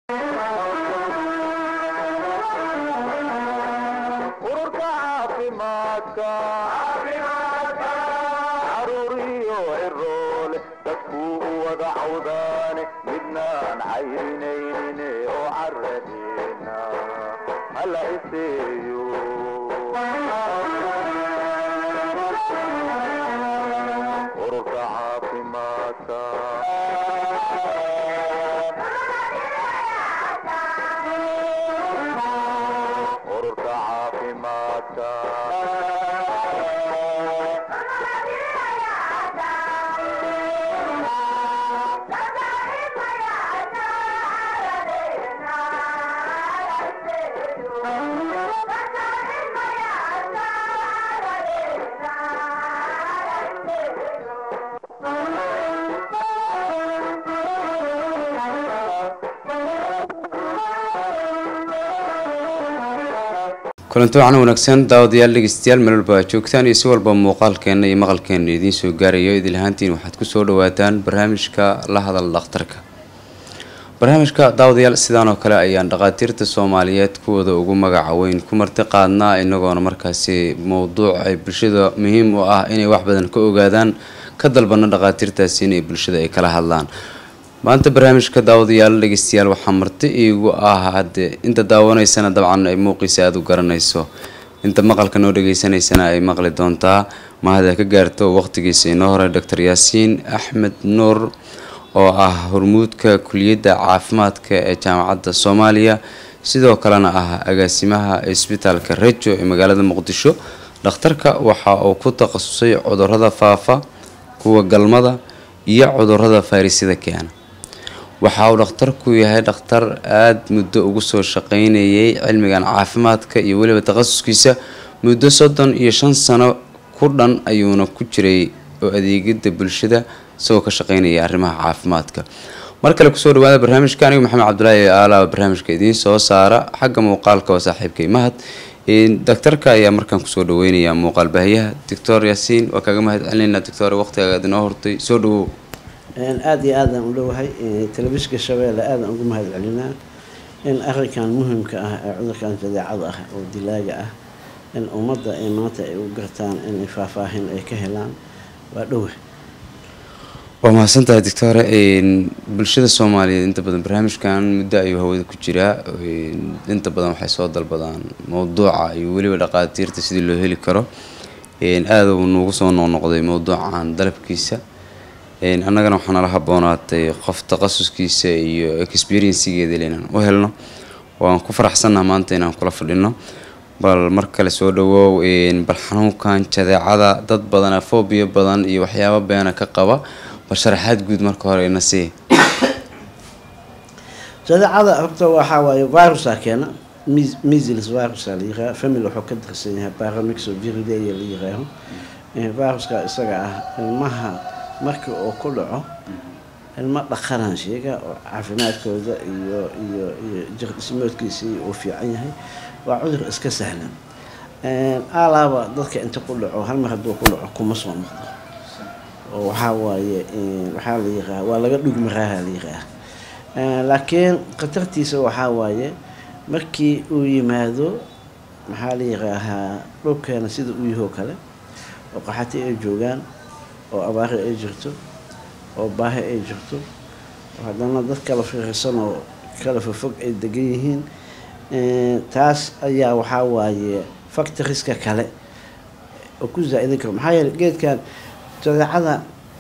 ururka caafimaadka caruuriyo ciroole dadkuu u wada cawdaane midnaan cayrinaynin oo caradeena hala iseeyo ururka caafimaadka ururka caafimaadka kulanti waxaan wanaagsan daawadayaal dhegeystayaal meel walba aad joogtaan iyo si walba muuqaalkeena iyo maqalkeena idiin soo gaarayo idil ahaantiin waxaad kusoo dhawaataan barnaamijka la hadal dhakhtarka barnaamijka daawadayaal sidaan oo kale ayaan dhakhaatiirta soomaaliyeed kuwooda ugu magaca weyn ku marti qaadnaa inagoona markaasi mowduuc ay bulshada muhiim u ah inay wax badan ka ogaadaan ka dalbana dhakhaatiirtaasi inay bulshada ay kala hadlaan maanta barnaamijka daawadayaal dhegeystayaal waxaa marti iigu ah hadde inta daawanaysana dabcan ay muuqiisa aada u garanayso inta maqalka noo dhegeysanaysana ay maqli doontaa mahada ka gaarto waqtigiisa inoo hore doctor yaasiin axmed nuur oo ah hormuudka kuliyadda caafimaadka ee jaamacadda soomaaliya sidoo kalena ah agaasimaha isbitaalka rejo ee magaalada muqdisho dhakhtarka waxa uu ku takhasusay cudurada faafa kuwa galmada iyo cudurada fayrasyada keena waxa uu dhakhtarku yahay dhakhtar aada muddo ugu soo shaqeynayay cilmigan caafimaadka iyo weliba takhasuskiisa muddo soddon iyo shan sano ku dhan ayuuna ku jiray oo adeegida bulshada isagoo ka shaqeynaya arrimaha caafimaadka mar kale kusoo dhawaada barnaamijka anigu maxamed cabdulaahi aalaaba barnaamijka idiin soo saara xagga muuqaalka waa saaxiibkay mahad daktarka ayaa markaan kusoo dhaweynayaa muuqaal baahiyaha doctor yaasiin waa kaaga mahad celinayna doctor waqtigaga aad inoo hortay soo dhawow aada iyo aadaan u dhowahay telefishinka shabeelle aadaan ugu mahad celinaa in arrinkan muhimka ah ee cudurkan jadeecada ah oo dilaaga ah in ummadda ay maanta ay u gartaan inay faahfaahin ay ka helaan waa dhowa waa mahadsantahay doctore bulshada soomaaliyeed inta badan barnaamijkan muddo ayuu hawada ku jiraa inta badan waxay soo dalbadaan mowduuca iyo weliba dhaqaatiirta sidii loo heli karo aada uu nuugu soo noqnoqday mowduucan dalabkiisa annagana waxaa nala haboonaatay qof takhasuskiisa iyo experiencigeeda inaan u helno waan ku faraxsannaha maanta inaan kula fadhino bal mar kale soo dhawoow bal xanuunkan jadeecada dad badana fobia badan iyo waxyaabo beena ka qaba bal sharaxaad guud marka hore ina sii jadeecada horta waxaa waaye virusa keena measles virusa la yiraahdo family wuxuu ka tirsan yahay paramixoviridae la yiraaho viruska isaga ah ilmaha markii uu ku dhaco ilmo dhaqanaan sheega oo caafimaadkooda iyo iyo iyo jirdhismoodkiisii uu fiican yahay waa cudur iska sahlan alaaba dadka inta ku dhaco hal mar hadduu ku dhaco kuma soo noqdo oo waxaa waaye waxaa la yiraah waa laga dhugmaraaha la yiraah laakiin khatartiisa waxaa waaye markii uu yimaado maxaa la yiraahaa dhulkeena sida uu yahoo kale oo qaxati ay joogaan oo abaari ay jirto oo baahi ay jirto oo haddana dad kala fiirsan oo kala fofog ay degan yihiin taas ayaa waxaa waaye factoriska kale oo ku zaa-idin karo maxaa yeele geedkan jadeecada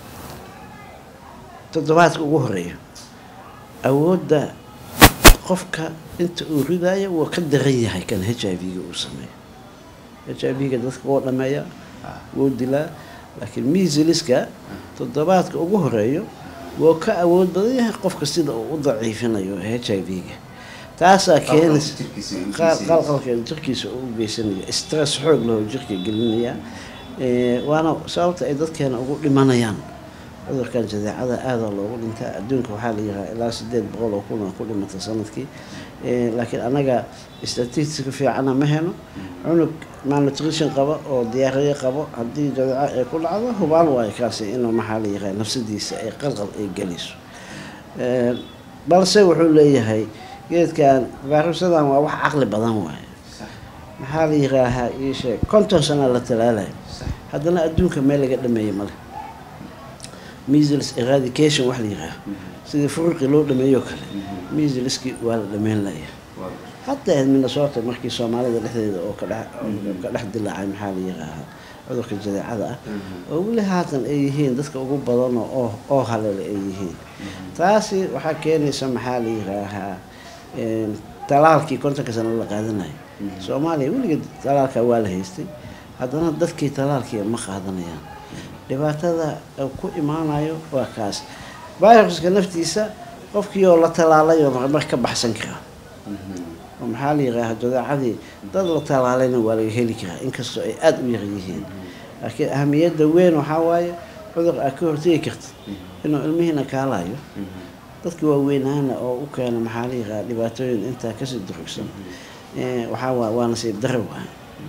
toddobaadka ugu horeeya awoodda qofka inta uu ridayo wuu ka daran yahay kan h i v-ga uu sameeyo h i v-ga dadka wuu dhameeya wuu dilaa laakiin measleska toddobaadka ugu horeeyo wuu ka awood badan yahay qofka sida uu u daciifinayo h i v-ga taasaa keenaysa qalqalkeeda jirkiisa uu geysanaya stress xoog laho jirka gelinaya waana sababta ay dadkeena ugu dhimanayaan cudurkan jadeecada aadaa loogu dhintaa adduunka waxaa la yiraha ilaa sideed boqol oo kun oo ku dhimata sanadkii laakiin anaga statistika fiicana ma heno cunug malnutrition qaba oo diyaariye qabo haddii jadeeco ay ku dhacdo hubaal waayo kaasi inuu maxaa la yiraha nafsadiisa ay qalqal ay gelayso balse wuxuu leeyahay geedkan fayrusadan waa wax caqli badan waaye maxaa la yiraahaa ii sheeg konton sana la talaalayo haddana adduunka meel laga dhameeyey male measles eradication wax la yiraaha sidii furuqi loo dhameeyo kale measleski waa la dhameyn laya hataa minnesota markii soomaalida dhexdeeda oo kadhe oo ka dhex dilaacay maxaa la yiraahaa cudurka jadeecada ah oo weli haatan ay yihiin dadka ugu badanoo oo oo halele ay yihiin taasi waxaa keenaysa maxaa la yiraahaa talaalkii kontonka sano la qaadanayo soomaaliya weligeed talaalka waa la haystay haddana dadkii talaalkii ma qaadanayaan dhibaatada ku imaanayo waa kaas viruska naftiisa qofkii oo la talaalayoo marmar ka baxsan karaa oo maxaa la yiraaha jadeecadii dad la talaalayna waa laga heli karaa inkastoo ay aada u yar yihiin laakiin ahamiyadda weyn waxaa waaye cudur aad ka hortegi kartid inuu ilmihiina kaalayo dadka waaweynaana oo u keena maxaa la yiraha dhibaatooyin intaa kasii durugsan waxaa waa waa nasiib daro waay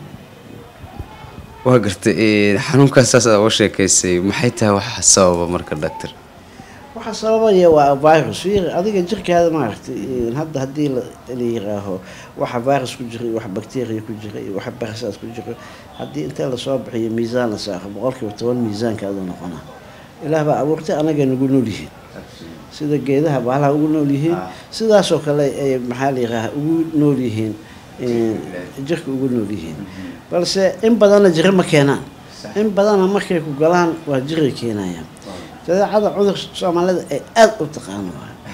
waa gartay xanuunkaas saas aad uga sheekaysay maxay tahay waxa sababa marka doctor waxaa sababaya waa virus fiir adiga jirkaada maaragtay hadda haddii la yiraaho waxa virus ku jira iyo wax bacteria ku jira iyo waxa barasaad ku jira haddii inta lasoo bixiyo miisaan la saaro boqolkiiba toban miisaankaadu noqonaa ilaah baa abuurtay anaga nagu nool yihiin sida geedaha baalaha ugu nool yihiin sidaasoo kale ay maxaa la yiraaha ugu nool yihiin jirka ugu nool yihiin balse in badanna jiro ma keenaan in badanna markay ku galaan waa jiray keenayaan jadeecada cudur soomaalida ay aada u taqaano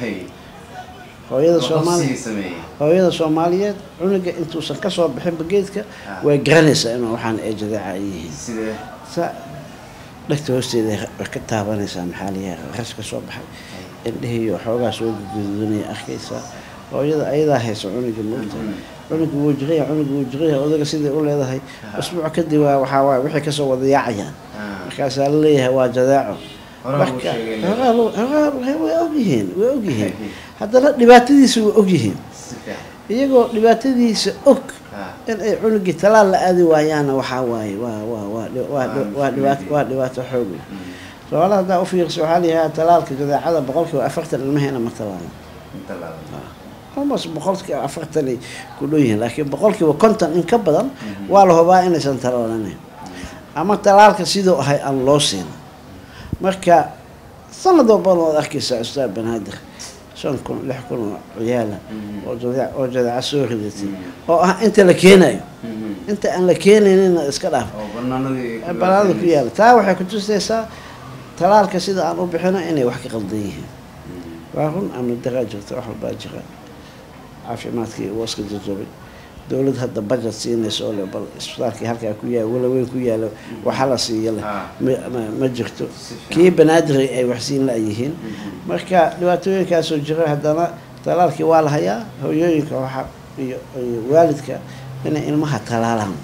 hooyada soomaali hooyada soomaaliyeed cunuga intuusan kasoo bixinba geedka way garanaysaa inuu waxaan ay jadeeca ay yihiin sa dhegta hoosteeda way ka taabanaysaa maxaa layaha ras ka soo baxay indhehiiyo xoogaa soo gududanaya arkaysaa hooyada ayadaa haysa cunuga moogta cunuga wuu jiraya cunuga wuu jiraya odaga siday u leedahay usbuuc kadib waa waxaa waay wixii kasoo wada yaacayaan markaasaa la leeyahay waa jadeeco marka way ogyihiin way ogyihiin haddana dhibaatadiisa way ogyihiin iyagoo dhibaatadiisa og in ay cunugii talaal la aadi waayaana waxaa waaye waa waa waa waa dhibaato waa dhibaato xoog leh soomaalida haddaa u fiirsa waxaa layahaa talaalka jadeecada boqolkiiba afartan ilmaheena ma talaalan almost boqolkiiba afartanay ku dhow yihiin laakiin boqolkiiba konton in ka badan waa la hubaa inaysan talaalaneyn ama talaalka siduu ahay aan loo siin marka sanad walbana waad arkaysaa ustaad banaadir shan kun lix kun oo ciyaala oo jade oo jadeeca soo ridatay oo ah inta la keenayo inta aan la keenaynina iska dhaaf banaanada ku yaala taa waxay kutusaysaa talaalka sida aan u bixino inay wax ka qaldan yihiin waa run amni daraa jirta wax walbaa jira caafimaadkii waska jajabay dowlad hadda budget siinaysa oo le bal isbitaalkii halkaa ku yaala walaweyn ku yaala waxa la siiya leh ma jirto kii banaadir ay waxsiin la-yihiin marka dhibaatooyinkaasoo jira haddana talaalkii waa la hayaa hooyooyinka waxa iyo iyo waalidka inay ilmaha talaalaan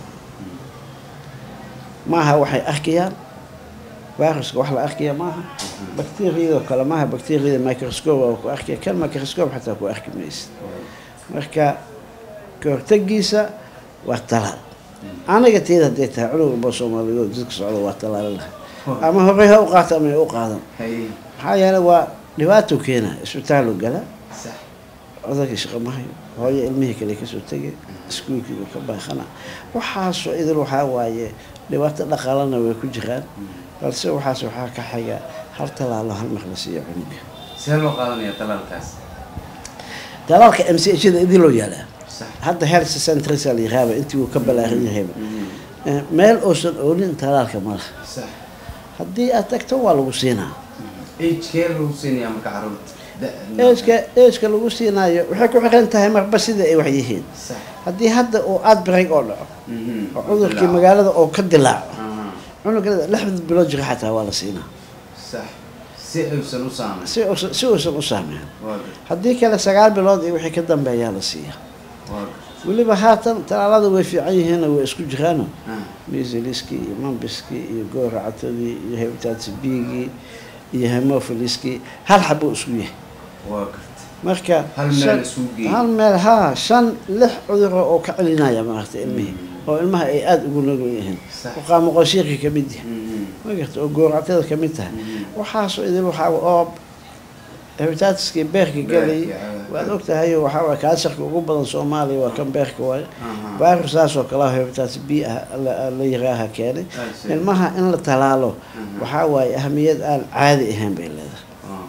maaha waxay arkayaan viruska wax la arkaya maaha bacteriyadoo kale maaha bacteriyada microscope oo ku arkaya kan microscope xataa ku arki maysid marka kahortagiisa waa talaal aniga teeda hadday tahay cunug walba soomaaliyeed jidka socda waa talaali laha ama horey ha u qaato ama u qaadan maxaa yeelay waa dhibaato keena isbitaalu gala odagii shaqo mahayo hooyo ilmihii kale kasoo tegay iskuulkiibu ka baaqana waxaasoo idil waxaa waaye dhibaato dhaqaalana way ku jiraan balse waxaas waxaa ka xiga hal talaalo hal mar la siiyo cunuga see loo qaadanaya talaalkaas talaalka m c hda idin loo yaalaa hadda health centresa la yiraahba intii uu ka balaaran yahayba meel uusan oolin talaalka ma laha haddii aad tagto waa lagu siinaa agkee lagu siinaya marka caruurta eejka eejka lagu siinaayo waxay ku xiran tahay marba sida ay wax yihiin haddii hadda uu outbreak oo dhaco oo cudurkii magaalada oo ka dilaaco cunugada lixda bilood jira xataa waa la siinaa si uusan u saameyn si uusan si uusan u saameyn haddii kale sagaal bilood iyo wixii ka dambeeyaa la siiyaa weliba haatan talaalada way fiican yihiin way isku jiraano misiliskii iyo mambiskii iyo gooracatadii iyo hepatitis b-gii iyo hemophiliskii hal xabuu isku yahay marka hal meel haa shan lix cuduro oo ka celinaya maaragta ilmihii oo ilmaha ay aada ugu nugul yihiin oo qaamoqoshiirka kamid yahay magarta oo gooractada kamid tahay waxaasoo idil waxaa oo hepatitiskii beerka gelay Beerka, ah. waad ogtahay waxaa waay kaasarka ugu badan soomaaliya waa kan beerka waaye Aha. virus saas oo kale ah hepatitis b ah la- la yiraaha keenay Ah, see. ilmaha in la talaalo waxaa waaye ahamiyad aan caadi ahayn bay leedahay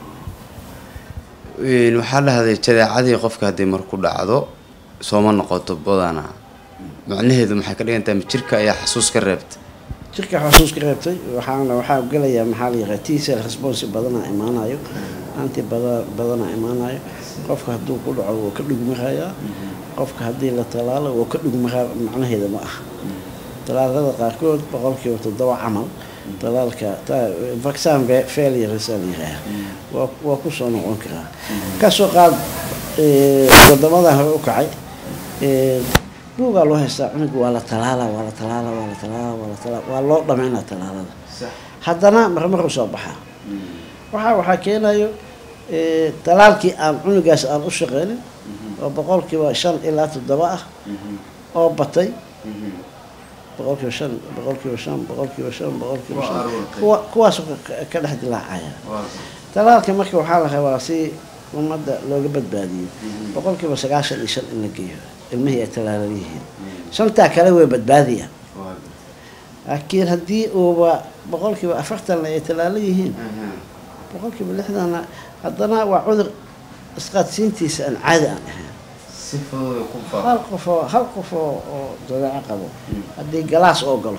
Een, waxaa dhahday jadeecadii qofka haddii marku dhacdo sooma noqoto badana macnaheedu maxay ka dhigan tahay ma jirka ayaa xasuus ka reebta jirka xasuus ka reebtay waxaana waxaa gelayaa maxaa la yiraha t cell response badanaa imaanayo anti bada badanaa imaanayo qofka hadduu ku dhaco wuu ka dhugmarayaa qofka haddii la talaalo wuu ka dhugmaraa macnaheeda ma aha talaalada qaarkood boqolkiiba toddoba camal talaalka ta- vaccine fa- failures aa la yiraaha waa waa kusoo noqon karaa kasoo qaad eh, wadamadan hore u kacay eh, buugaa loo haystaa cunuga waa la talaala waa la talaala waa la talaala waa la talaala waa loo dhameynaa talaalada haddana marmar u soo baxaa waxaa waxaa keenayo eh, talaalkii aan cunugaas aan u shaqeynin oo boqolkiiba shan ilaa toddoba ah oo batay boqolkiiba shan boqolkiiba shan boqolkiiba shan boqolkiiba Waa shan aruurtay. kuwa kuwaasoo ka- ka dhex dilaacaya talaalka marka waxaa la rabaa si ummadda looga badbaadiyo boqolkiiba sagaashan iyo shan in la geeyo ilmihii ay talaalan yihiin shantaa kale way badbaadiyaan laakiin haddii uuba boqolkiiba afartanna ay talaalan yihiin boqolkiiba lixdanna haddana waa cudur isqaadsiintiisa aan caadi aan ahayn si fudud ku hal qof oo hal qof oo oo dabeeco qabo haddii galaas oo galo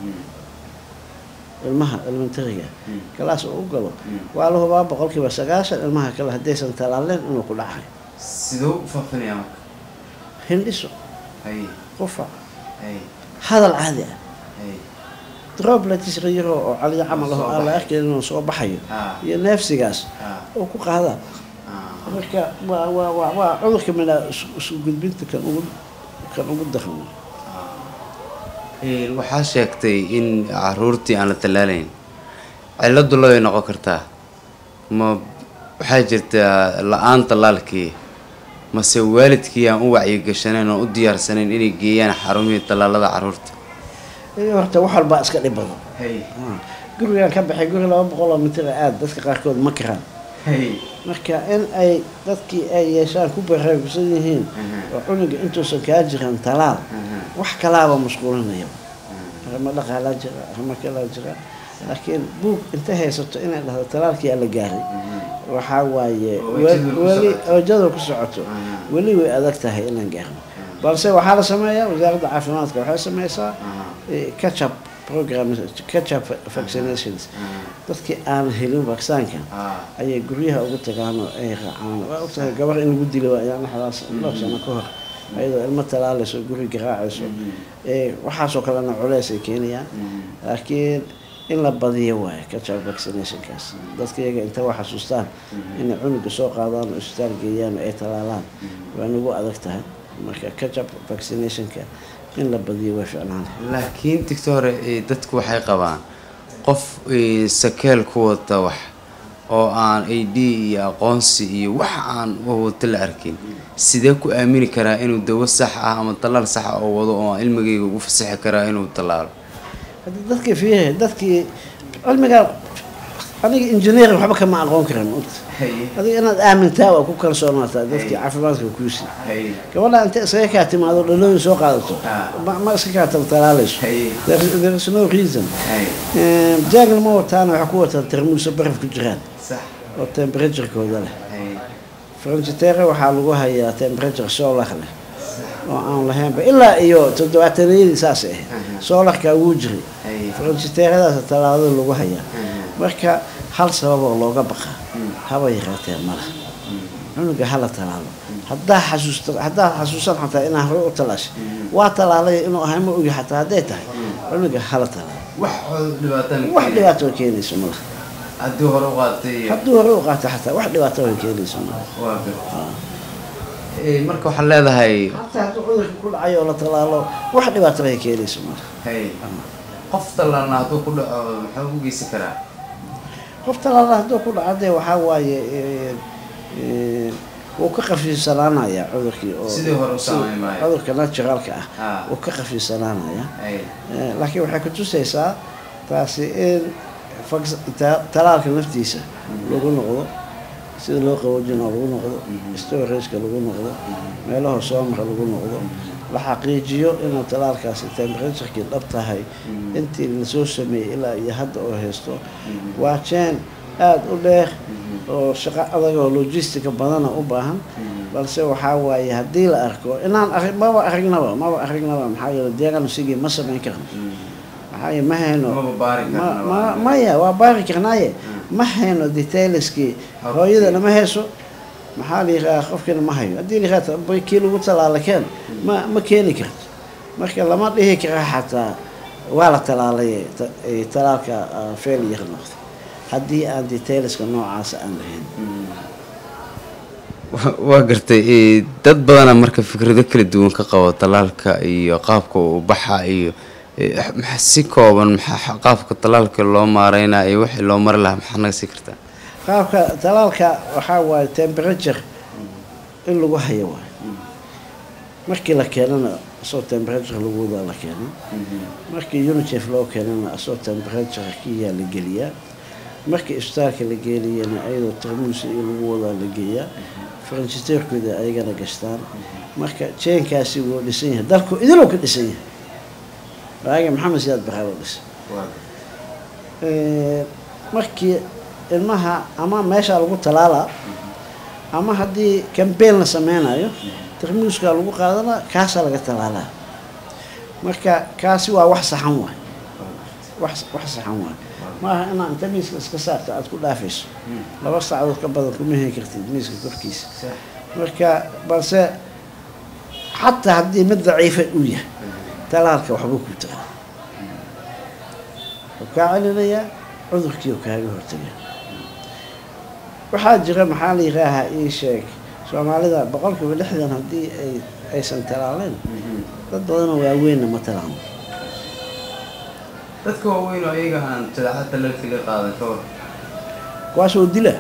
ilmaha elementariga galaas oo u galo waa la hubaa boqolkiiba sagaashan ilmaha kale haddaysan talaaleen inuu ku dhacayo sidoo u faafinaya marka hindhiso hay qufac hay hadal caadi ah hay droblets yaro oo caliyo camal Soo ah aan la baxay. arkayn inuu soo baxayo Ah. iyo neefsigaas Ah. oo ku qaadaan ah marka waa waa waa waa cudurka mina isu isu gudbinta kan ugu kan ugu daran Een, waxaa sheegtay in caruurtii aan la tallaalayn ciladu labay noqon kartaa ma waxaa jirtaa la-aan tallaalkii mase waalidkii aan u wacyigashanayn oo u diyaarsanayn inay geeyaan xarumihii tallaalada caruurta iyo horta wax walbaa iska dhib badan hay Ah, gurigaan ka baxay guri laba boqol oo mitir aad dadka qaarkood ma karaan hay marka in ay dadkii ay yeeshaan ku baraarugsan yihiin Mhm. oo cunuga intuusan kaa jiran talaal Mhm. wax kalaaba mashquulinaya arrimo dhaqaalaa jira arrimo kalaa jira laakiin buug inta haysato inay dhahdo talaalkii la gaaray waxaa waaye Oo we- wajadu ku weli socoto. wajadu ku socoto Mhm. weli way adag tahay inaan gaarno balse waxaa la sameeyaa wasaaradda caafimaadka waxay sameysaa catchup program catchup vaccinations dadkii aan helin vaccinaanka ah ayay guryaha ugu tagaan oo ay raacaan waa ogtahay gabar in lagu dilo ayaa naxdaas dhowr sano ka hor ayadoo ilmo talaalayso guri garaacayso ee waxaasoo kalena culeys ay keenayaan laakiin in la badiyo waaye catchup vaccinationkaas dadka iyaga inta wax xasuustaan inay cunuga soo qaadaan oo isbitaal geeyaan oo ay talaalaan waa nagu adag tahay marka catchup vaccinationka in la badiyo way ficnaan laakiin tigta hore eh, dadku waxay qabaan qof eh, sakeel ku wata wax oo aan id iyo aqoonsi iyo wax aan wata la arkin sidee ku aamini karaa inuu dawo sax ah ama tallaal sax ah oo wado oo aan ilmigayga ugu fasaxi karaa inuu tallaalo haddii dadkii fiihe dadkii cilmiga aniga engineer waxba kama aqoon karan maogta adiga inaad aamintaa waa ku kalsoonaataa dadkii caafimaadka kuusi gabadha inta iskaga kaa timaado dhalooyin soo qaadato Ah. ma ma iska kaa taltalaalayso Hay. There is- there is no reason jaagna ma wataana waxaa ku wataa tarmuusa baraf ku jiraan sax oo temperaturekooda leh frangitere waxaa lagu hayaa temperature solar leh oo aan lahaynba ilaa iyo toddobaataniyadii saas ahayd solarkaa wuu jiray franjiteeradaas talaadada lagu hayaa marka hal sababoo looga baqa haba yaraatee mala cunuga hala talaalo haddaa xasuusta haddaa xasuusan xataa inaa hore u talaashay waa talaalay inuu ahay ma ogi xataa hadday tahay cunuga hala talaalo wax dhibaatan wax dhibaato keenayso mala haddii hore u qaatay hadduu hore u qaato xataa wax dhibaato keenayso mala waa bir marka waxaad leedahay hataa hadduu cudurka ku dhacay oo la talaalo wax dhibaato ay keenayso mala hay qof tallaalna hadduu ku dhaco maxaa u geysan karaa qof talaala hadduu ku dhaco dee waxaa waaye eh, eh, wuu ka khafiifsanaanaya cudurkii oo Sidii hore u sida saameyn maayo. cudurka naturalka ah Ah. wuu ka khafiifsanaanaya hay Eh, laakiin waxay ku tusaysaa taasi in vac- ta- talaalka naftiisa lagu noqdo sida loo qaboojinoo lagu noqdo storageka lagu noqdo meelaha soomara lagu noqdo la xaqiijiyo inuu talaalkaasi temperaturekii dhab tahay intii lasoo sameeyey ilaa iyo hadda oo haysto waa jeen aada u dheer oo shaqo adag oo logistica badana u baahan balse waxaa waaye haddii la arko inaan arag maba aragnaba maba aragnaba maxaa yeele diagnosigii ma samayn karno maxaa yeele ma hayno Maba baari ma karno. ma maya waa baari karnaaye ma hayno detailskii Habkii. hooyadana ma hayso maxaa la yidhaha qofkina ma hayo haddii la yidhaha kii lagu talaala keen ma ma keeni karto marka lama dhihi kara xataa waa la talaalay ta- eh, talaalka ah, failure noqday haddii aan detailska noocaasa aan lahayn Wa- waa gartay ee, dad badana marka fikrado kala duwan ka qabo talaalka iyo qaabka uu baxa iyo ee, maxaa si kooban maxaa qaabka talaalka loo maareynaa iyo wixii loo mari lahaa maxaa naga sii kartaa qaabka talaalka waxaa waaye temperature in lagu hayo waayo markii la keenana asoo temperature lagu wadaa la keena markii unicef loo keenana asoo temperature kiyaa la geliyaa markii isbitaalka la geeniyana ayadoo tarmuus iyo lagu wadaa la geeyaa faranjiteerkooda ayagana gashtaan marka jeenkaasi wuu dhisan yahay dalku idinuu ka dhisan yahay waaga maxamed siyaad baraa loo dhisay Ee, markii ilmaha ama meesha lagu talaalaa ama haddii cambaign la sameynayo tarmuuskaa lagu qaadana kaasaa laga talaalaa marka kaasi waa wax saxan waay wax wax saxan waay maaha inaa inta miiska iska saarta aada ku dhaafayso laba saacadood ka badan kuma heli kartid miiska korkiisa marka balse xataa haddii mid daciifa uu yahay talaalka waxbuu ku tara wuxuu kaa celinayaa cudurkii uu kaaga hortagaya waxaa jira maxaa la yihaahaa ii sheeg soomaalida boqolkiiba lixdan haddii ay aysan talaaleen dad badanoo waaweynna ma talaano dadka waaweyn oo iyaga aan jadaacad talaalka la qaadan ka war kuwaasoo dila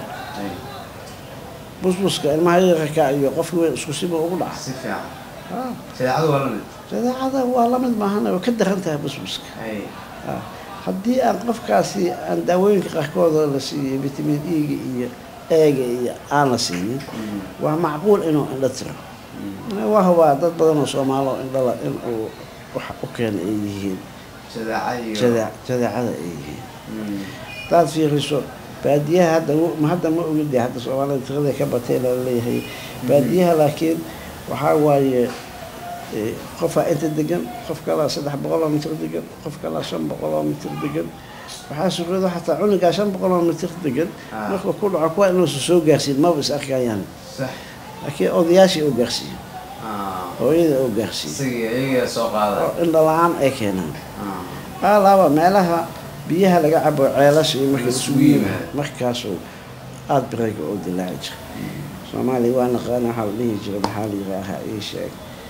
busbuska ilmaha yararka iyo qofki weyn isku siba ugu dhaca si fiican Ah, jadaacadu waa la mid jadeecada waa lamid maahan way ka daran tahay busbuska Ah, haddii aan qofkaasi aan daawooyinka qaarkooda la siiyey vitamin e-ga iyo eega iyo aan la siinin waa macquul inuu indho tiro waa hubaa dad badan oo soomaalo indhala in uu wax u keena ay yihiin jadaaca iyo jade- jadeecada ay yihiin Mm. hadaad fiiriso baadiyaha hadda w- ma hadda ma ogide hadda soomaalida tirada ka batay la leeyahay baadiyaha laakiin waxaa waaye eh, qofaa inta degan qof kalaa saddex boqol oo mitir degan qof kalaa shan boqol oo mitir degan waxaa suqyada xataa cunugaa shan boqol oo mitir degan Ah. markuu ku dhaco kuwa inuusan soo gaarsiin maba is arkayaan sax laakiin odayaashii oo gaarsiiyo Ah. hooyada oo gaarsiiyo isagii iyagaa soo qaada oo indho la-aan ay keenaan Ah. qaalaaba meelaha biyaha laga cabo ceelasha iyo marka Isugu isugu yimaado yimaado. markaasuu aada birayga oo dilaaci jira soomaaliya waa naqaana waxaa la dhihi jira maxaa la yihaahaa ii sheeg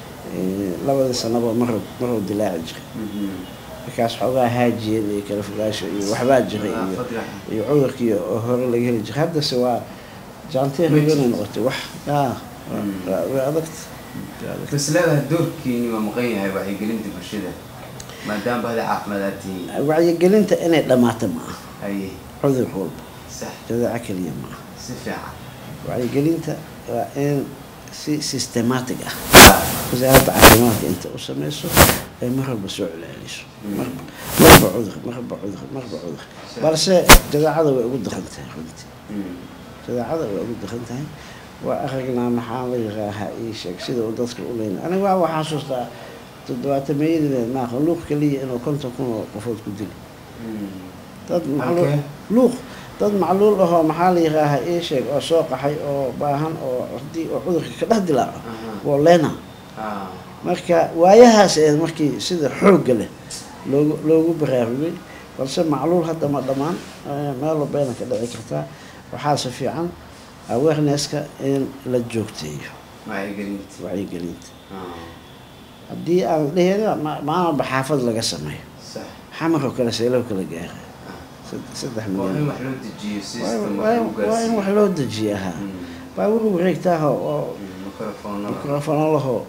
eh, labadii sanaba maruu maruu dilaaci jiray Mhm. markaas xoogaa haajiyeen iyo kala fogaasho iyo waxbaa jiray iyo Nadaafad yahay. iyo cudurkii oo hore laga heli jiray haddase waa jaanteer Ma hogana jirto. noqotay wax yaa Mm. waa- way adagta way adagta. bas leedahay doorkiini waa maqan yahay wacyigelinta bulshada maadaama bahda caafimaad aad tihiin wacyigelinta inay dhammaato ma aha haye cudur walba sax jadeeco keliya ma aha si fiican wacyigelinta waa in si systematic ah wasaaradda caafimaadka inta u sameyso ay mar walba soo celceliso marba marba cudur marba cudur marba cudur balse jadeecada way ugu daran tahay runtii Mm. jadeecada way ugu daran tahay waa aragnaa maxaa la yiraahaa ii sheeg sida uu dadka u leyna aniga waa waxaa xasuustaa toddobaatameeyadii maaqa luuq keliya inuu konton kun oo qofood ku dili Mm. dad macluul Halkee? luuq dad macluul ahoo maxaa la yihaahaa ii sheeg oo soo qaxay oo baahan oo haddii oo cudurka ka dhex dilaaco Aha. waa leena Ah. marka waayahaas ee markii sida xoogga leh loogu loogu baraarugay balse macluul hadda ma dhammaan eh, meel walbayna ka dhici kartaa waxaase fiican awarenesska in la joogteeyo wacyigelinta wacyigelinta Ah. haddii aan dhehena maalba xaafad laga sameeyo sax xamaroo kale seelow kala gaara Sad- saddex waa in milyan wax loo dejiyo Waa- system waa wax waa in wax loo dejiya ha baabuur wareegtaaho oo microphone mikrofano lahoo Mm.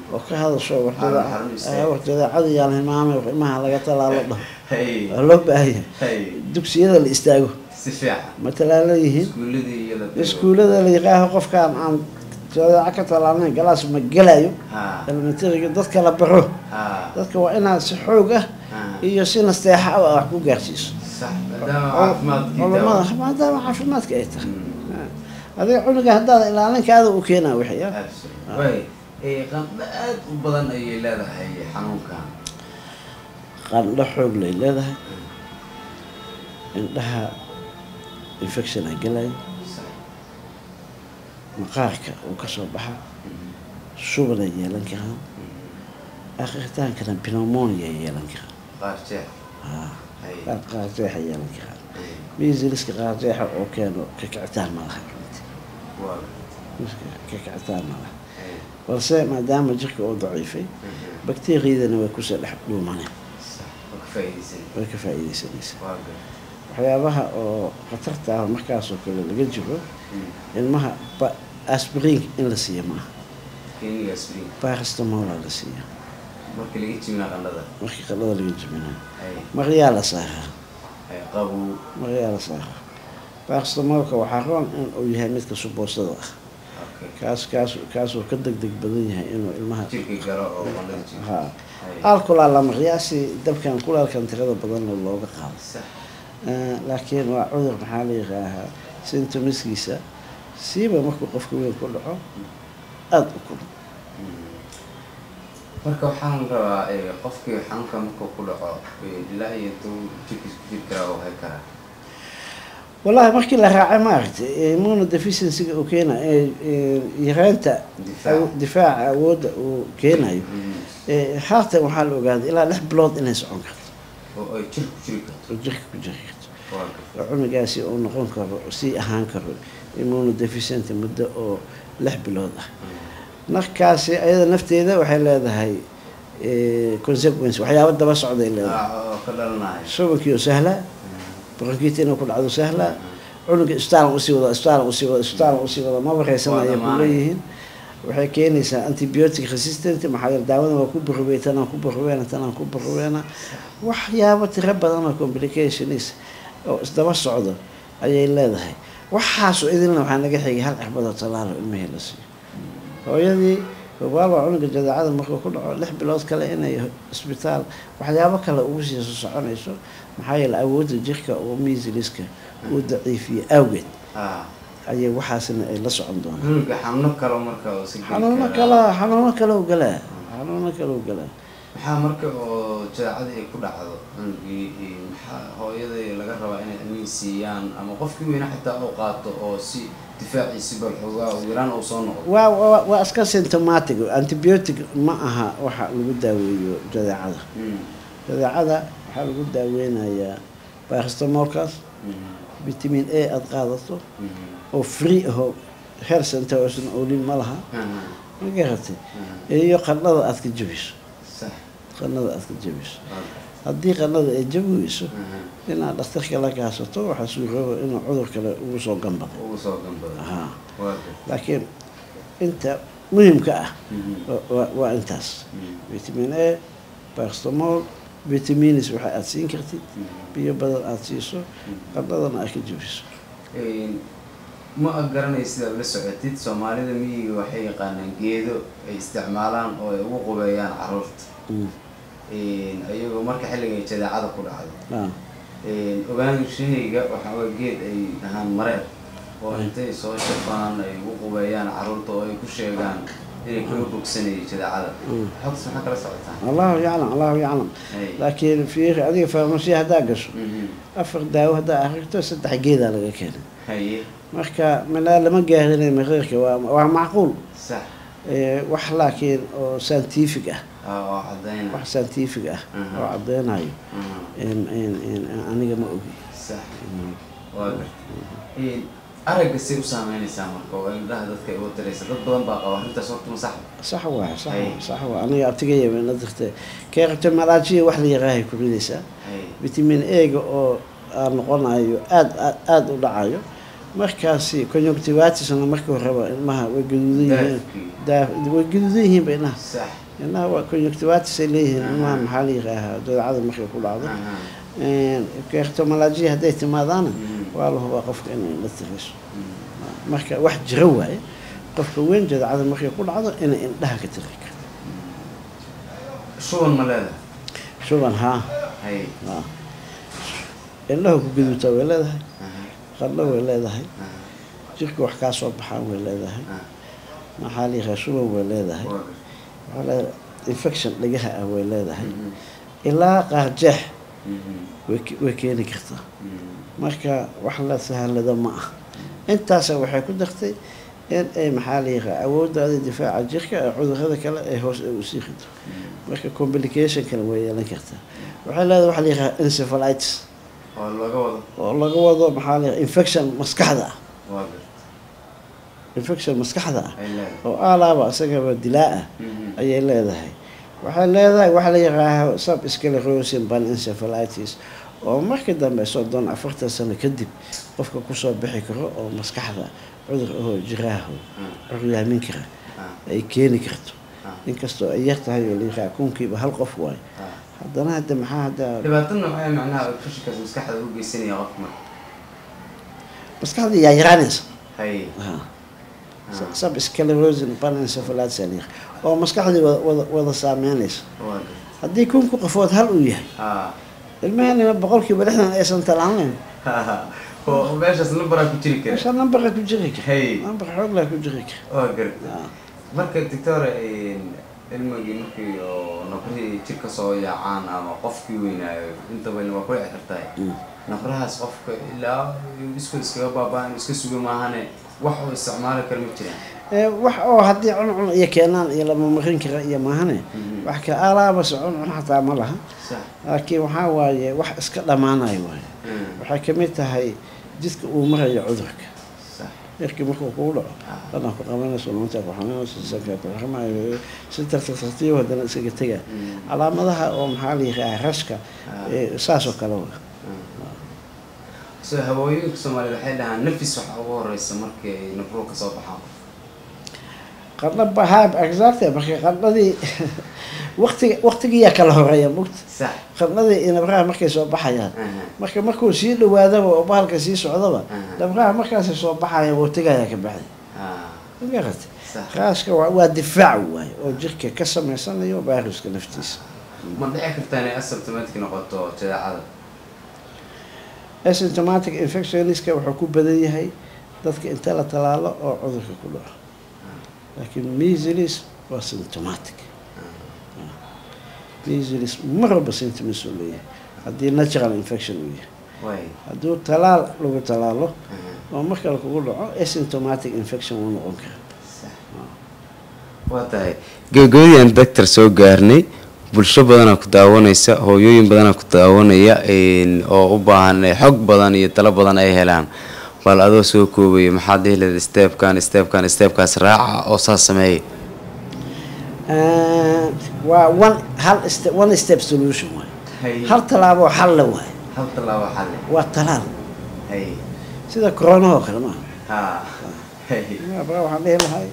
oo ka hadasho Xarun- xarun istaag. warjadeecada yaan hilmaamay ilmaha laga talaalo dhaho hay waa loo baahan yahay hay dugsiyada la istaago si fiican ma talaalo yihiin iskuuladii iyo la iskuullada la yaqaaho qofkaan aan jadeeco ka talaalnayn galaas ma gelayo ha elementariga dadka la baro ha dadka waa inaad si xoog ah ha iyo si nasteexa ah wax ku gaarsiiso sax maadaama caafimaadkii culamada maadaama caafimaadka ay tahay adiga cunuga haddaad ilaalinkaada u keenaa wixii ah way ee qandho aad u badan ayay leedahay xanuunkan qandho xoog lay leedahay indhaha infection a gelayo sax maqaarka uu ka soo baxa shuban ay yeelan karaan akhritaankana pneumonia ay yeelan karaan qaar jeex haa hay qaar qaarjeexa yeelan karaan hay miisiliska qaarjeexa oo keeno kakicitaan ma laha runtii. waa kakicitaan ma laha hay balse maadaama jirka uu daciifay bakteeriyadana way kusoo dhex dhuumaneen sax waa ka faa'iidaysan way ka faa'iidaysanaysa waa gar waxyaabaha oo khatarta ah markaasoo kale laga jiro Mm. ilmaha ba- aspirin in la siiya maaha kiniga aspirin paracetamol la siiya marka laga jibinaa qandhada markii qallada laga jibinayo hay maryaa la saaraa hay qabow maryaa la saaraa paracetamolka waxaa roon in uu yahay midka suboosada ah okay kaas kaas kaasuu ka deg deg badan yahay inuu ilmaha jirka galo oo qandhada jibo ha hay alkulaa la maryaa si dabkan kulaalkan tirada badan looga qaado sax Eh, laakiin waa cudur maxaa la yihaahaa sintomiskiisa siiba markuu qofka weyn ku dhaco aada u kulul marka waxaan rabaa eh, qofkii xanuunka markuu ku dhaco eh, ilaa iyo intuu jirkiis ku jiri karaa oo hay karaa wallahi markii la raacay maaragtay immunodeficiencyga uu keenayo yaraanta Difaac. awo- difaaca awoodda uu keenayo Mm. Eh, haatan waxaa la ogaaday ilaa lix bilood inay socon karto oo ay jir ku jiri karto oo jirka ku jiri karto waa oo garta cunugaasi uu noqon karo sii ahaan karo immunodeficiency muddo oo lix bilood ah markaasi ayada nafteeda waxay leedahay eh, consequence waxyaabo daba socday leedahay Ah, oo ka dhalanayo shubankii oo sahlaa bronkiita inuu ku dhacdo sahlaa cunuga isbitaalan usii wada isbitaalan usii wada isbitaalan usii wada maba raysanaya Waa ku leeyihiin waxay keenaysaa antibiotic resistant maxaa yeele daawadan waa ku burubey tanaan ku burubeena tanaan ku burubeena waxyaabo tiro badan oo complications oo isdaba socdo ayay leedahay waxaasu idinna waxaa naga xigay hal cirbadoo talaalo ilmihii la siiyo hooyadii hubaal waa cunuga jadeecada markuu ku dhaco lix bilood kale inay isbitaal waxyaabo kale ugu sii soconayso maxaa yeele awoodda jirka oo miisiliska uu daciifiye awgeed ah ayay waxaasna ay la socon doonaan cunuga xanuuno kale marka oo si geli xanuuno karaa. kale xanuuno kale u galaa xanuuno kale u galaa maxaa marka oo jadeecadii ay ku dhacdo cunugii eh, maxaa hooyadii laga rabaa inay cilmihi siiyaan ama qofkii weyna xitaa uu qaato oo si difaaciisi bal xoogaa ugu yaraan uu soo noqdo waa waa waa iska symptomatic antibiotic ma aha waxa lagu daaweeyo jadeecada Mm, jadeecada waxaa lagu daaweynayaa paracetamolkaas mm, vitamin a aada qaadato mm, oo free ahoo health center oosan oolin ma laha mm, ma garatay mm. iyo qandhada aada ka jabiso sax qandhada aada ka jabiso waa garta. haddii qandhada ay jabi weyso Mhm. inaad dhakhtarka la kaasato waxaa suurooba inuu cudur kale ugu soo gambado ugu soo gambada haa waa garta. laakiin inta muhimka ah Mhm. wa- wa- waa intaas Mm, vitamin a paracetamol vitamins waxa aada siin kartid mm. biyo badan aada siiso qandhadana aad ka jabiso Een, ma ag garanay sidaad la socotid soomaalida miyiga waxay yaqaanaan geedo ay isticmaalaan oo ay ugu qubeeyaan caruurta Mm. Een, ayagoo marka xilliga ay jadeecada ku dhacdo Ah, Een, ogaanshahayga waxaa waa geed ay dhahaan mareer oo intay soo shafaan ay ugu qubeeyaan caruurta oo ay ku sheegaan inay kaga bogsanayay jadeecada Mm. xogtas maxaa kala socotaa allahu yaclam allahu yaclam Hey. laakiin fiiri adiga farmasiya haddaa gasho Mhm. afar daawo haddaa akrito saddex geedaa laga keenay haye marka malaa lama gaarinay mareerka waa waa macquul sax Eh, wax laakiin oo scientific ah Ah, oo cadayna wax scientific ah Mhm. oo caddeynayo Mhm. in- in- in- aniga ma ogi sax waa garta Een, aragga say u saameynaysaa marka oo indhaha dadka ay uga tiraysa dad badan baa qaba arrintaas horta ma sax sax waa sax Hey. waa sax waa aniga abtigaya na dirtay keeqato malaajiya wax la yaraahay ku ridaysaa hay vitamin a-ga oo aan noqonayo aad aad aada u dhacayo markaasi conjunctivitisna markii horeba ilmaha way gaduudan yihiin daa way gaduudan yihiinba ilmaha sax ilmaha waa conjunctivitis ay leeyihiin ilmaha maxaa la yihaahaa dabeecada markay ku dhacdo kertomalajiya hadday timaadaana waa la hubaa qofka inay indha tirayso marka wax jiro waaye qofka weyn jadacada markay ku dhacdo inay indhaha ka tiri karto shuban ma leedahay shuban haa hay haa indhaha ku gaduutaa way leedahay qadho way leedahay jirka wax kaa soo baxaan way leedahay maxaa la yihaaha shuban way leedahay waxaa leedahay infection dhagaha ah way leedahay ilaa qaarjeex way ke- way keeni kartaa marka wax la sahalado ma ah intaasa waxay ku dartay in ay maxaa la yiraa awooddaada difaaca jirka ee cudurada kale ay hoos ay usii rido marka complication kale way yeelan kartaa waxay leedahay waxa la yiraa encephalitis oo laga wado oo laga wado maxaa la yiraa infection maskaxda ah waa gar infection maskaxda ah ay leedahay oo aalaaba isagaba dilaa ah Mhm. ayay leedahay waxay leedahay waxa la yihaaha sub sclerosin panencephalitis oo markii dambe soddon afartan sano kadib qofka kusoo bixi karo oo maskaxda cudur ahoo jiraaho curyaamin kara Ah, ay keeni karto ah, inkastoo ay yar tahay oo la yihaaha kunkiiba hal qof waayo ah. haddana hadda maxaa hadda dhibaatadna waxay macnaha fashilkaas maskaxda u geysanaya qofka marka maskaxda yaa yaraanaysa hay Ha. Ah. sub sclerosin panencephalitis aa la yihaaha oo maskaxdii wada wada wada saameynaysa waa gar haddii kunku qofood hal uu yahay ah ilmahanina boqolkiiba lixdan aysan talaalnayn oo meeshaas numberaa ku jiri kara meesha nambarka ku jiri kara Hey. nambar xooglaa ku jiri kara waa garta Ah. marka doctore ilmigii markii oo nabrihii jirka soo yaacaan ama qofkii weynaayo inta badan waa ku dhici kartaa Mm. nabrahaas qofka ilaa isku iskaga baabaa iska suga maahane wax uu isticmaali kara ma jiraan Ee, wax oo haddii cuncun iyo keenaan iyo lama marin kara iyo maahane Mhm. wax ka alaabase cuncun xataa ma laha sax laakiin waxaa waaye wax iska dhammaanayo waaye Mm. waxay kamid tahay jidka uu marayo cudurka sax yarkii markuu kugu dhaco Ah. badan ku qabanayso lunta ku xanuunayso sanka ku xirmayo si tartiib tartiib haddana isaga tegaa Mm. calaamadaha oo maxaa la yihaaha rashka Ah. ee, saas oo kale waa so hawooyinka soomaaliyed waxay dhahaan nafis waxa ugu horeysa markii ay nabruhu ka soo baxaan qadho bahaab exacte marka qadhadii waqtiga waqtigiyaa kala horeeya mugta sax qadhadii iyo nabraha markay soo baxayaan Aha. marka markuu sii dhawaadaba oo bahalka sii socdaba Aha. nabraha markaasay soo baxaya waqtigayaa ka baxday Ah, magarata sax raaska waa waa difaac waaye oo jirka ka samaysanayo viruska naftiisa ma dhici kartaa inay asymptomatic noqoto jadeecada asymptomatic infectioniska wuxuu ku badan yahay dadka inta la talaalo oo cudurka ku dhaco laakiin measles waa symptomatic measles mar walba symptoms uu leeyahay haddii natural infection uu yahay way hadduu talaal lagu talaalo Aha. oo mar kale kugu dhaco asymptomatic infection wuu noqon karaa Sax. waa tahay gabagabadii doctor soo gaarnay bulsho badanaa ku daawanaysa hooyooyin badanaa ku daawanaya een, oo u baahan eh, xog badan iyo talo badan ay helaan bal adoo soo koobaya maxaad dhihi lahayd steepkan steepkan steepkaas raaca oo saas sameeya Ah, waa one hal ste- one step solution waay Hay. hal tallaabo xal le waay hal tallaabo xalle waa talaal hay sida coronahoo kale maaha ha hay baa waxaan dhihi lahay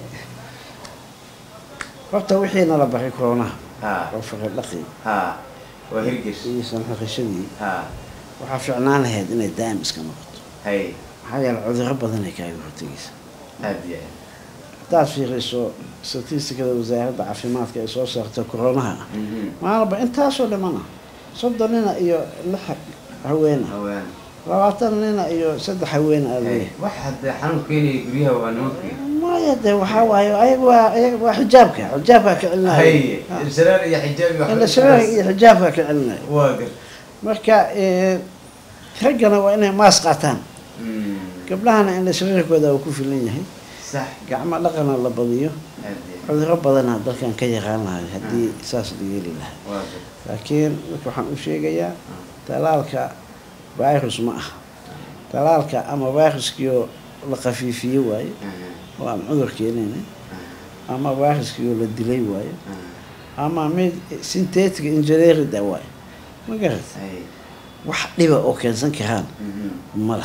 horta wixii nala baray coronaha ha oo faqir dhaqi ha waa hirgesh iyo sanxaqashadii ha waxaa fiicnaan lahayd inay daa'im iska noqoto hay maxaa yeele cudurro badan ay kaaga hortegaysa aad iyo aad haddaad fiiriso statistikada wasaaradda caafimaadka ay soo saarto coronaha ah Mhm. maalinba intaasoo dhimana soddon nina iyo lix haweena haween labaatan nina iyo saddex haween aa hay leeyahay wax hadee xanuun keenaya guryaha waa nimankii maya de waxaa waaye ayaga waa ayaga waa xijaabka xijaabka ka celinaya hay shareer iyo xijaab iyo ila shabaha iyo xijaabka ka celinaya waa gar marka eh, raggana waa inay maas qaataan Mm. gabdhahana in shariirkooda uu ku filan yahay sax gacmo dhaqana la badiyo aad iyo aad. cudurro badana dalkan ka yaqaan lahay haddii saas la yeeli lahaa waa gar laakiin marka waxaan u sheegayaa talaalka virus ma ah talaalka ama viruskiioo la khafiifiye waaye Aha, oo aan cudur keenayna aha, ama viruskiioo la dilay waaye aha. ama mid synthetic engineering da waaye ma garat hay wax dhiba oo keensan karaan Mhm. ma laha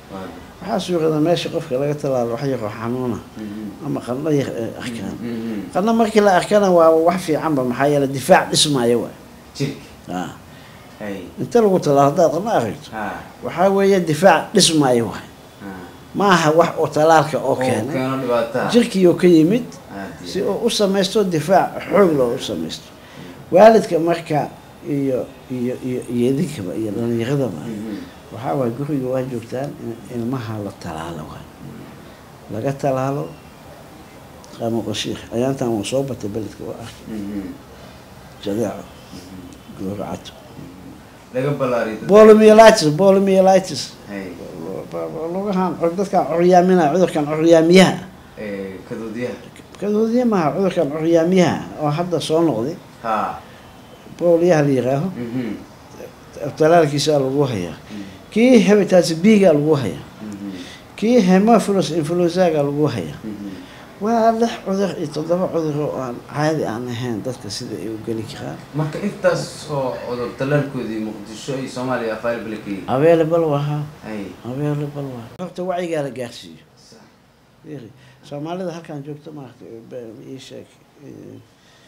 waxaa suurada meesha qofka laga talaalo wax yaroo xanuuna ama qandho yar ee arkaan qandho markii la arkana waa wax fiicanba maxaa yeele difaac dhismaayo waay jirka Ah. hay inta lagu talaalo haddaad qandho aragto ha waxaa weeye difaac dhismaayo waay ha ma aha wax oo talaalka oo oo keenay keeno dhibaataa jirkii oo ka yimid Aad si iyo- uu u samaysto difaac xoog loo u samaysto waalidka marka iyo iyo iyo iyo idinkaba iyo dhalinyaradaba Mhm. waxaa waay guriga waa joogtaan in ilmaha la talaalo waay laga talaalo qaamo qashiir ayaantan waa soo batay beledka waa arkay Mhm. jadeeco gooracato laga ballaariyo dadka. bolomyelitis bolomyelitis hay lugahan dadkan curyaaminaha cudurkan curyaamiyaha ee, kadoodyaha kadoodiya maaha cudurkan curyaamiyaha oo hadda soo noqday ha boolyaha la yihaaho Mhm. talaalkiisaa lagu hayaa kii hepatitis b-ga lagu hayaa Mhm. kii hemophilus influenzaga lagu hayaa Mhm. waa lix cudur iyo toddoba cudur oo aan caadi aan ahayn dadka sida ay u geli karaan marka intaas oo cudur talaalkoodii muqdisho iyo soomaaliya available ka yihiin available wahaa hay available waa horta wacyigaa la gaarsiiyo Fiiri, soomaalida halkan joogta maaragta ii sheeg eh,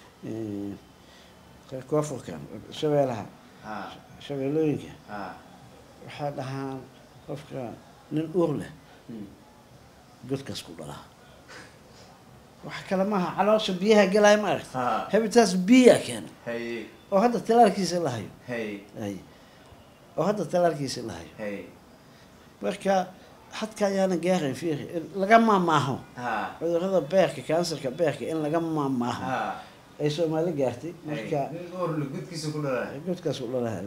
eh, koonfurkan shabeelaha ha shabeelooyinka ha waxay dhahaan qofka nin uur leh Mhm. godkaas ku dhalaa wax kale maaha caloosha biyaha gelaya ma aragta ha hepatitis b-a keena hay oo hadda talaalkiisa la hayo hay ay oo hadda talaalkiisa la hayo hay marka xadka ayaana gaarayn fiiri in laga maamaaho ha cudurrada beerka kansarka beerka in laga maamaaho ha ay soomaali gaartay hay marka nin uurle gudkiisa ku dhalaa godkaas u dhalaha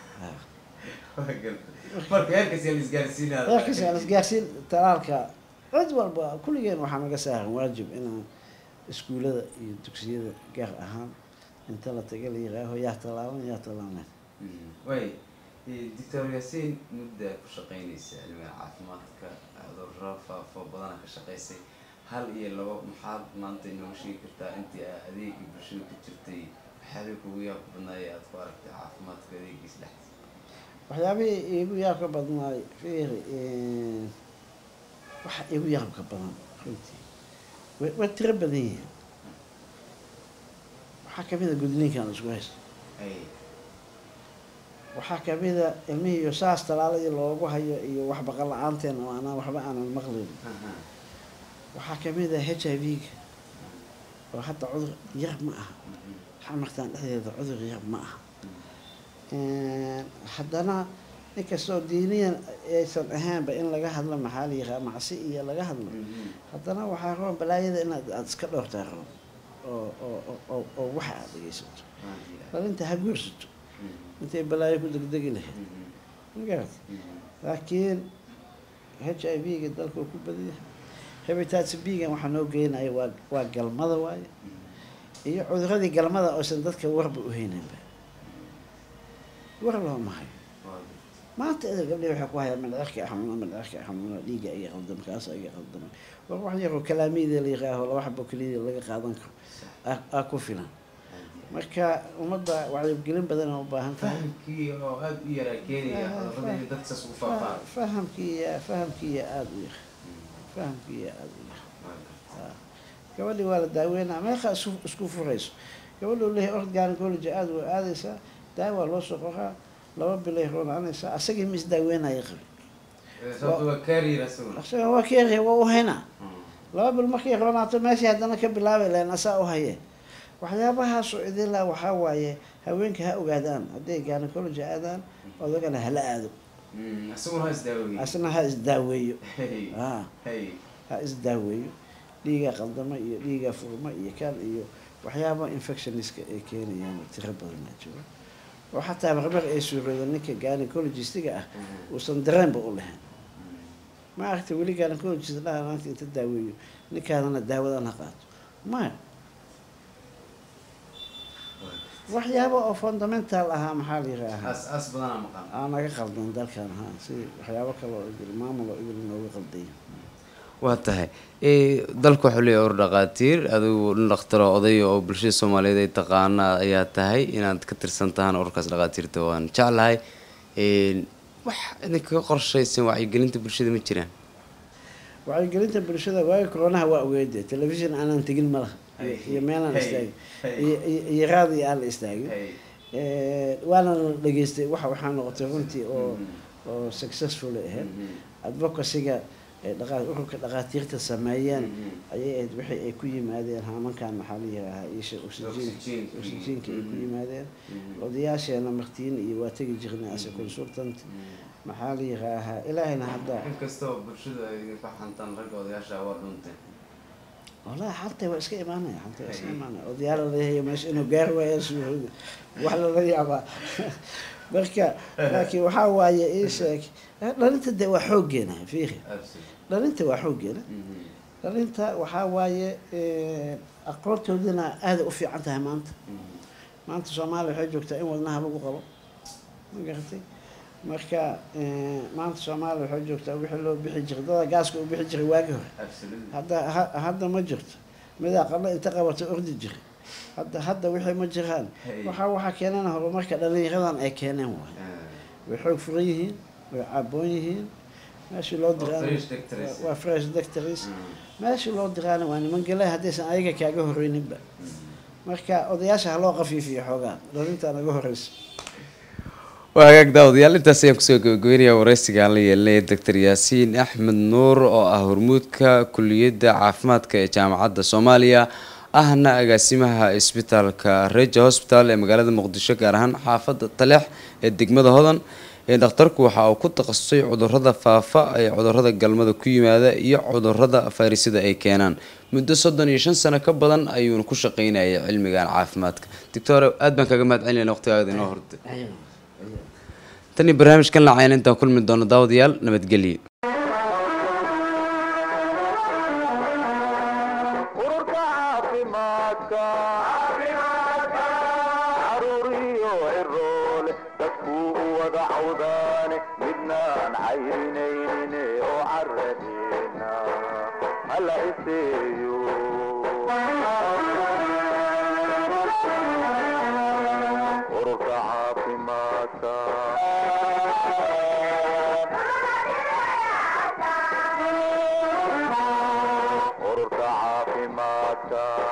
marka heerkaas yaa la isgaarsiinaya reerkiisa aan isgaarsiin talaalka cid walba kulligeen waxaa naga saaran waajib inaan iskuulada iyo dugsiyada gaar ahaan inta la taga la yiraaho yaa talaalan yaa talaalan way doctor yaasiin mudda ku shaqeynaysa cilmiga caafimaadka cudurro faafo badana ka shaqeysay hal iyo labo maxaad maanta inooga sheegi kartaa intii aa adeega bulshada ku jirtay waxyaabay kugu yaab badnaayee aad ku aragtay caafimaadka adeegiisa dhexdiisa waxyaabihii iigu yaabka badnaay fiiri waxa iigu yaabka badan runtii way way tiro badan yihiin waxaa kamid a gudniinkan isku haysto ay waxaa kamid a ilmihii iyo saas talaaladii loogu hayo iyo wax baqan la-aanteen oo aanaan waxba aanan maqlin aha waxaa kamid a h i v-ga oo hadda cudur yar ma aha xamartaan dhexdeeda cudur yar ma aha haddana inkastoo diiniyan aysan ahaanba in laga hadlo maxaa la yiraa macsi iyo laga hadlo haddana waxaa roon balaayada inaad aada iska dhowrtaa roon oo oo oo- oo oo waxa aada dhegeysato dhalinta ha guursato intay balaayo ku degdegi lahayd magarat laakiin h i v-ga dalka uu ku badiya hepatitis b-gan waxaa noo geynaya waa waa galmada waaye iyo cuduradii galmada oosan dadka warba u hayninba war looma hayo maanta ida gabdhihi waxay ku hayaan mindhicirka xanuuna mindhicirka xanuuna dhiigga iga qaldama kaasa iga qaldama war wax yaroo kalaamiyada la yiraaho laba xabo keliyada laga qaadan karo aa- aa ku filan marka ummadda wacyigelin badan oo u baahan tahay fahamkii oo aada u yaraa keenaya cudurrada inay dadka saas ugu faafaan fahamkiiya fahamkiiya aada u yar fahamkiiya aada u yar gabadhii waa la daaweynaa meeqa isku isku furayso gabadhu leeyahay ord gynecology aada waa aadaysaa daawa loo soo qoraa laba bilay roonaanaysaa asagii ma isdaaweynaya qabi sababta waa carrier asaguna asaga waa keeraya waa u haynaa laba bil markay roonaato meeshii haddana ka bilaabay lahayn asaa u haye waxyaabahaasoo idilaa waxaa waaye haweenka ha ogaadaan hadday gynecology aadaan odagana hala aado Mm, asaguna ha isdaaweyey asna ha isdaaweeyo Hey, ah hey. ha isdaaweeyo dhiiga qaldama iyo dhiiga furma iyo kan iyo waxyaaba infectioniska ay keenayaan oo tiro badanaa jiro oo xataa marmar ay suurooda ninka gynecologistiga ah uusan dareenba u lahayn ma aragta weli gynecologist dhaha maanta inta daaweeyo ninkaadana daawadan ha qaato maya waxyaaba oo fundamental ahaa maxaa la yiraahaa as as badanaa maqan aa naga qaldan dalkan ha si waxyaabo kale oo idil maamul oo idil nooga qaldaya waa tahay dalka waxuu leeyahay or dhaqaatiir adigu nin dhakhtaro odaya oo bulshada soomaaliyeed ay taqaana ayaa tahay inaad ka tirsan tahaan ururkaas dhaqaatiirta waan jeclahay wax idinkaga qorshaysan wacyigelinta bulshada ma jiraan wacyigelinta bulshada waayo koronaha waa ogeede telefishin aanan tegin ma laha iyo- iyo meelaan Hey, istaagin hey. iyo- iyo- iyo raadi aan la istaagin Hey. Eh, waana la dhageystay waxa waxaa noqotay runtii oo Mhm. oo successful ay ahayd Mhm. advocacyga ee dhaqa- ururka dhaqaatiirta sameeyeen Mhm. ayay ahayd wixii ay ku yimaadeen haamankan maxaa la yihaahaa isha oxygen Oxygen. oxygenka ay ku Mhm. yimaadeen Mhm. odayaasheena martiin iyo waa tegi jirnay ase consultant maxaa la yihaahaa ilaahayna hadda inkastoo bulshadu ay ka xantaan ragga odayaasha waa dhunteen والله حتى واسك إيمانه حتى واسك أي. إيمانه وديار اللي هي مش إنه قهوة يسوي وحلا اللي يعبا بركة لكن وحاول إيش لأن أنت دوا حوجنا فيه لأن أنت وحوجنا لأن أنت وحاول أقول تودنا هذا أفي عنتها ما أنت ما أنت سومالي حجوك تأين ودناها لقو قبل ما قلتي marka eh, maanta soomaaliya waxay joogtaa wixii loo bixi jiray dada gaaska u bixi jiray waagii hore hadda ha- hadda ma jirto midaa qalla inta qabato ordi jira hadda hadda wixii ma jiraan Hey. waxaa waxaa keenana horumarka dhallinyaradan ay keeneen waay way xoog furan yihiin way caaboon yihiin meeshii loo diraana fresh doctors. waa fresh doctors meeshii loo diraana waa niman galay haddaysan ayaga kaaga horeyninba marka odayaasha ha loo qafiifiyo xoogaan dhalintaa naga horeysa waa hagaag daawadayaal intaas ayaan kusoo gabagabeynaya wareysiga aan la yeelinaya doctor yaasiin axmed nuur oo ah hormuudka kuliyadda caafimaadka ee jaamacadda soomaaliya ahna agaasimaha isbitaalka reja hospital ee magaalada muqdisho gaar ahaan xaafadda taleex ee degmada hodan ee dhakhtarku waxa uu ku takhasusay cudurada faafa ee cudurada galmada ku yimaada iyo cudurada fayrisada ay keenaan muddo soddon iyo shan sano ka badan ayuuna ku shaqeynayay cilmigan caafimaadka doctor aad baan kaga mahad celinayna waqtigaaga inoo horta tan iyo barnaamijkan lacayna intaan kulmi doono daawadayaal nabadgelye ururka caafimaadka caruuriyo ciroole dadkuu u wada cawdaane midnaan cayrinaynin oo caradeena hala iseeyo ururka caafimaadka ururka caafimaadka